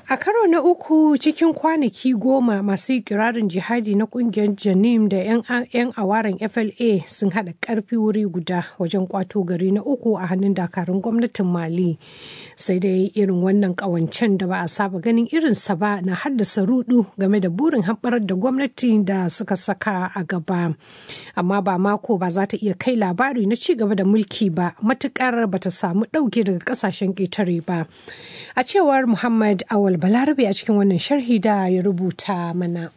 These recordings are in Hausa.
A karo na uku cikin kwanaki goma masu ikirarin jihadi na kungiyar Janim da 'yan awaren FLA sun haɗa ƙarfi wuri guda wajen kwato gari na uku a hannun dakarun gwamnatin Mali. Sai dai irin wannan ƙawancen da ba a saba ganin irinsa ba na haddasa rudu game da burin haɓarar da gwamnati da suka saka a gaba. Amma ba mako ba za ta iya kai labari na ci gaba da mulki ba matuƙar ba ta samu ɗauke daga ƙasashen ƙetare ba. A cewar Muhammad Awal Balarabe a cikin wannan sharhi da ya rubuta mana.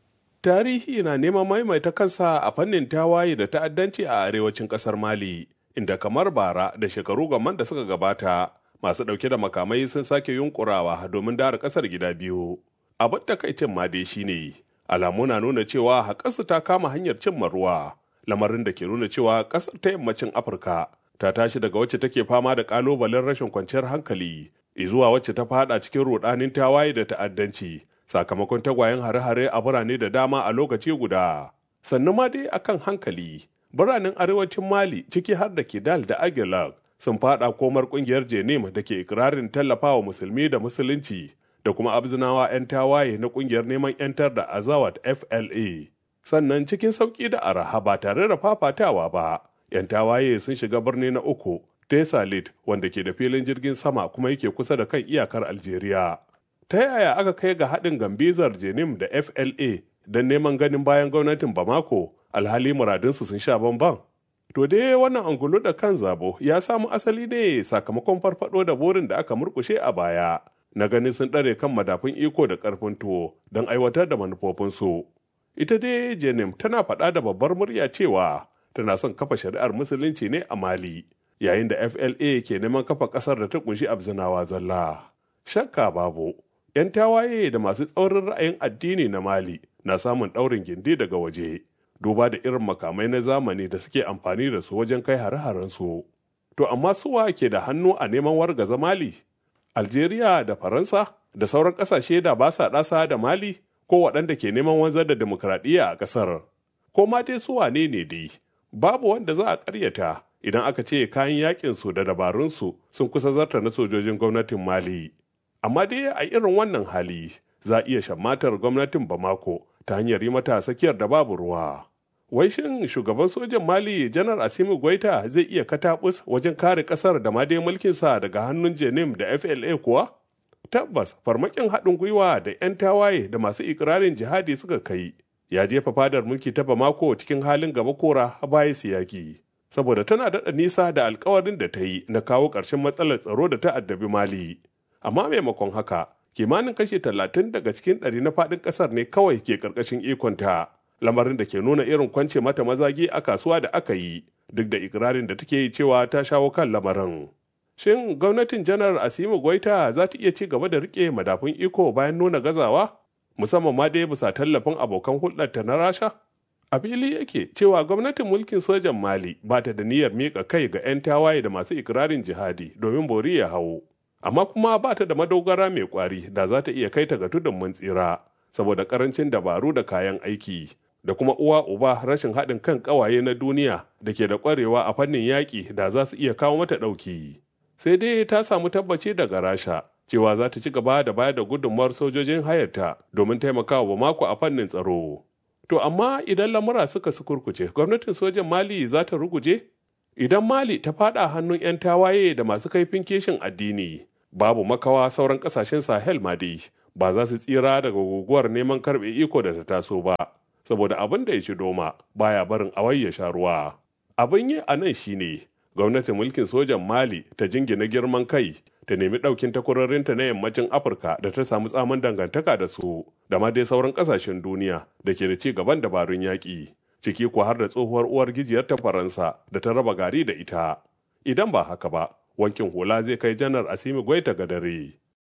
Tarihi na neman maimaita kansa a fannin tawaye da ta'addanci a arewacin ƙasar Mali, inda kamar bara da shekaru gaman da suka gabata masu ɗauke da makamai sun sake yunkurawa domin dara ƙasar gida biyu. Abin takaicin ma dai shine alamu na nuna cewa haƙarsu ta kama hanyar cimma ruwa, lamarin da ke nuna cewa ƙasar ta yammacin Afirka ta tashi daga wacce take fama da ƙalubalen rashin kwanciyar hankali zuwa wacce ta fada cikin rudanin tawaye da ta'addanci sakamakon tagwayen hare-hare a birane da dama a lokaci guda. Sannan ma dai akan hankali, biranen arewacin Mali ciki har da Kidal da Aguilar sun fada komar kungiyar Jenim da ke ikirarin tallafawa musulmi da musulunci da kuma abzinawa 'yan tawaye na kungiyar neman 'yantar da Azawad FLA. Sannan cikin sauki da araha ba tare da fafatawa ba, 'yan tawaye sun shiga birni na uku Tesalit wanda ke da filin jirgin sama kuma yake kusa da kan iyakar Algeria. Ta yaya aka kai ga haɗin gambizar Jenim da FLA don neman ganin bayan gwamnatin Bamako alhali muradinsu sun sha bamban? To dai wannan angulu da kan zabo ya samu asali ne sakamakon farfado da burin da aka murkushe a baya na ganin sun ɗare kan madafun iko da ƙarfin tuwo don aiwatar da manufofinsu. Ita dai Jenim tana faɗa da babbar murya cewa tana son kafa shari'ar musulunci ne a Mali. yayin da FLA ke neman kafa ƙasar da ta kunshi abzinawa zalla. Shakka babu, ‘yan tawaye da masu tsaurin ra'ayin addini na Mali na samun ɗaurin gindi daga waje, duba da irin makamai na zamani da suke amfani da su wajen kai hare su. To amma suwa ke da hannu a neman wargaza Mali? Algeria da Faransa da sauran ƙasashe da ba sa ɗasa da Mali ko waɗanda ke neman wanzar da demokradiyya a ƙasar. Ko ma dai su wane ne dai? Babu wanda za a ƙaryata idan aka ce kayan yakinsu da dabarunsu sun kusa zarta na sojojin gwamnatin Mali. Amma dai a irin wannan hali za iya shammatar gwamnatin Bamako ta hanyar yi mata sakiyar da babu ruwa. Wai shin shugaban sojan Mali Janar Asimi Gwaita zai iya katabus wajen kare kasar da ma dai mulkinsa daga hannun Jenim da FLA kuwa? Tabbas farmakin haɗin gwiwa da 'yan tawaye da masu ikirarin jihadi suka kai ya jefa fadar mulki ta Bamako cikin halin gaba kora baya siyaki. saboda tana daɗa nisa da alkawarin da ta yi na kawo ƙarshen matsalar tsaro da ta addabi Mali. Amma maimakon haka, kimanin kashi talatin daga cikin ɗari na faɗin ƙasar ne kawai ke ƙarƙashin ikonta, lamarin da ke nuna irin kwance mata mazagi a kasuwa da aka yi, duk da ikirarin da take yi cewa ta shawo kan lamarin. Shin gwamnatin janar Asimu Goita za ta iya ci gaba da riƙe madafun iko bayan nuna gazawa? Musamman ma dai bisa tallafin abokan hulɗarta na Rasha? A fili yake cewa gwamnatin mulkin sojan Mali ba ta da niyyar miƙa kai ga 'yan tawaye da masu ikirarin jihadi domin bori ya hawo. Amma kuma ba ta da madogara mai ƙwari da za ta iya kai ta ga tudun mun tsira, saboda ƙarancin dabaru da kayan aiki, da kuma uwa uba rashin haɗin kan ƙawaye na duniya da ke da ƙwarewa a fannin yaƙi da za su iya kawo mata ɗauki. Sai dai ta samu tabbaci daga Rasha cewa za ta ci gaba da bayar da gudunmawar sojojin hayarta domin taimakawa mako a fannin tsaro. To amma idan lamura suka sukurkuce, gwamnatin sojan Mali za ta ruguje? Idan Mali ta fada hannun 'yan tawaye da masu kaifin keshin addini, babu makawa sauran kasashen Sahel ma dai ba za su tsira daga guguwar neman karɓe iko da ta taso ba, saboda abin da ya ci doma baya barin awai ya sha ruwa. Abin yi a nan shine gwamnatin mulkin sojan Mali ta jingina girman kai ta nemi ɗaukin takwarorinta na yammacin Afirka da ta samu tsamin dangantaka da su, da ma dai sauran ƙasashen duniya da ke da ci gaban dabarun yaƙi, ciki ko har da tsohuwar uwar gijiyar ta Faransa da ta raba gari da ita. Idan ba haka ba, wankin hula zai kai janar Asimi Gwaita ga dare.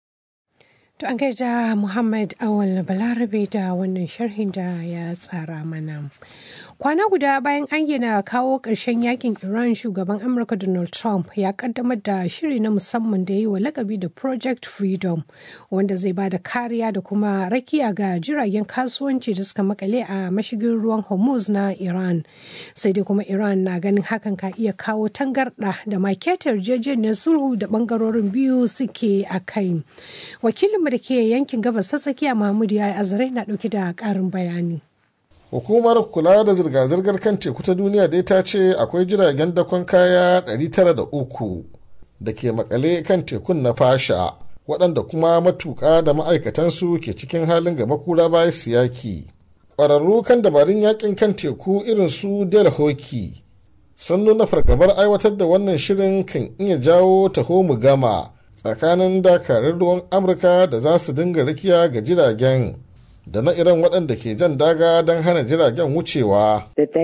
To an gaida Muhammad Awal Balarabe da wannan sharhin da ya tsara mana. Kwana guda bayan ayyana kawo ƙarshen yakin Iran shugaban Amurka Donald Trump ya kaddamar da shiri na musamman da yi wa lakabi da Project Freedom wanda zai bada kariya da kuma rakiya ga jiragen kasuwanci da suka makale a mashigin ruwan Hormuz na Iran. Sai dai kuma Iran na ganin hakan ka iya kawo tangarɗa da maketar yarjejeniyar sulhu da bangarorin biyu suke a kai. Wakilinmu da ke yankin gabas ta tsakiya Mahmud ya azare na ɗauki da ƙarin bayani. hukumar kula da zirga-zirgar kan teku ta duniya dai ta ce akwai jiragen dakon kaya 903 da ke makale kan tekun na fasha waɗanda kuma matuƙa da ma'aikatansu ke cikin halin gaba kura baya siyaki ƙwararru kan dabarun yakin kan teku irin su del hoki sun nuna fargabar aiwatar da wannan shirin kan iya jawo taho mu gama tsakanin dakarun ruwan amurka da za su dinga rikiya ga jiragen da na iran waɗanda ke jan daga don hana jiragen wucewa.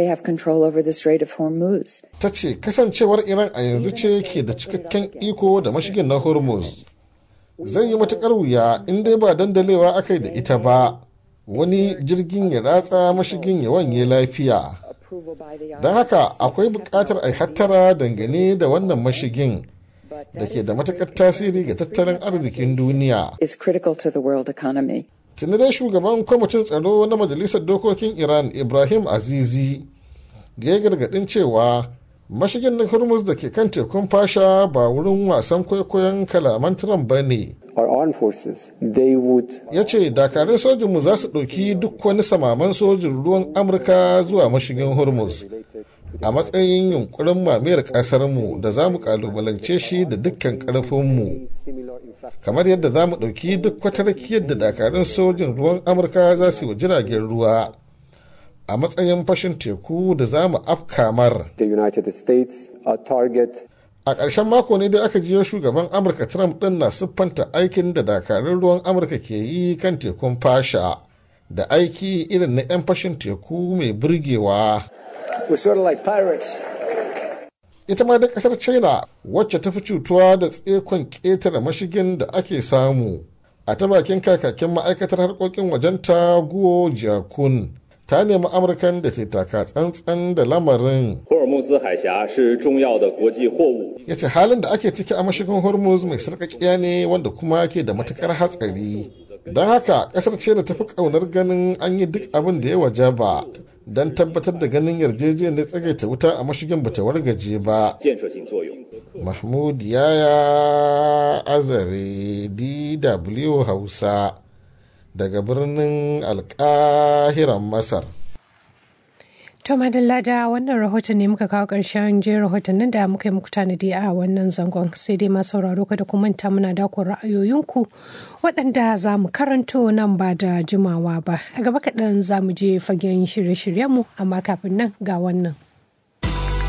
Ta ce kasancewar Iran a yanzu ce ke da cikakken iko da mashigin na Hormuz. Zai yi matuƙar wuya in dai ba dandalewa aka da ita ba, wani jirgin ya ratsa mashigin ya wanye lafiya. Don haka akwai buƙatar a hattara dangane da wannan mashigin. da ke da matuƙar tasiri ga tattalin arzikin duniya. tuni dai shugaban kwamitin tsaro na majalisar dokokin iran ibrahim azizi da ya gargadin cewa mashigin na hormuz da ke kan tekun fasha ba wurin wasan kwaikwayon kalaman trump ba ne ya ce dakarun sojinmu za su ɗauki duk wani samaman sojin ruwan amurka zuwa mashigin hormuz a matsayin yunkurin mamayar ƙasarmu da za mu kalubalance shi da dukkan ƙarfinmu kamar yadda za mu ɗauki duk wata rakiyar da dakarun sojin ruwan amurka za su yi wa jiragen ruwa a matsayin fashin teku da za mu afkamar a ƙarshen mako ne dai aka jiyo shugaban amurka trump ɗin na siffanta aikin da dakarun ruwan amurka ke yi kan tekun fasha da aiki irin na 'yan fashin teku mai burgewa ita ma da kasar china wacce ta fi cutuwa da tsekon ƙetare mashigin da ake samu a ta bakin kakakin ma'aikatar harkokin wajenta guo jiakun ta nemi amurkan da ke taka tsantsan da lamarin ya ce halin da ake ciki a mashigin hormuz mai sarƙaƙiya ne wanda kuma ke da matuƙar hatsari don haka kasar ce da tafi ƙaunar ganin an yi duk abin da ya wajaba don tabbatar da ganin yarjejeniyar tsagaita wuta a mashigin bata wargaje ba. Mahmud Yaya Azare DW Hausa daga birnin Alkahiran Masar. To madalla da wannan rahoton ne muka kawo ƙarshen je rahotannin da muka yi muku tanadi a wannan zangon sai dai masu sauraro kada ku manta muna dakon ra'ayoyinku waɗanda za mu karanto nan ba da jimawa ba a gaba kaɗan za mu je fagen shirye-shiryenmu amma kafin nan ga wannan.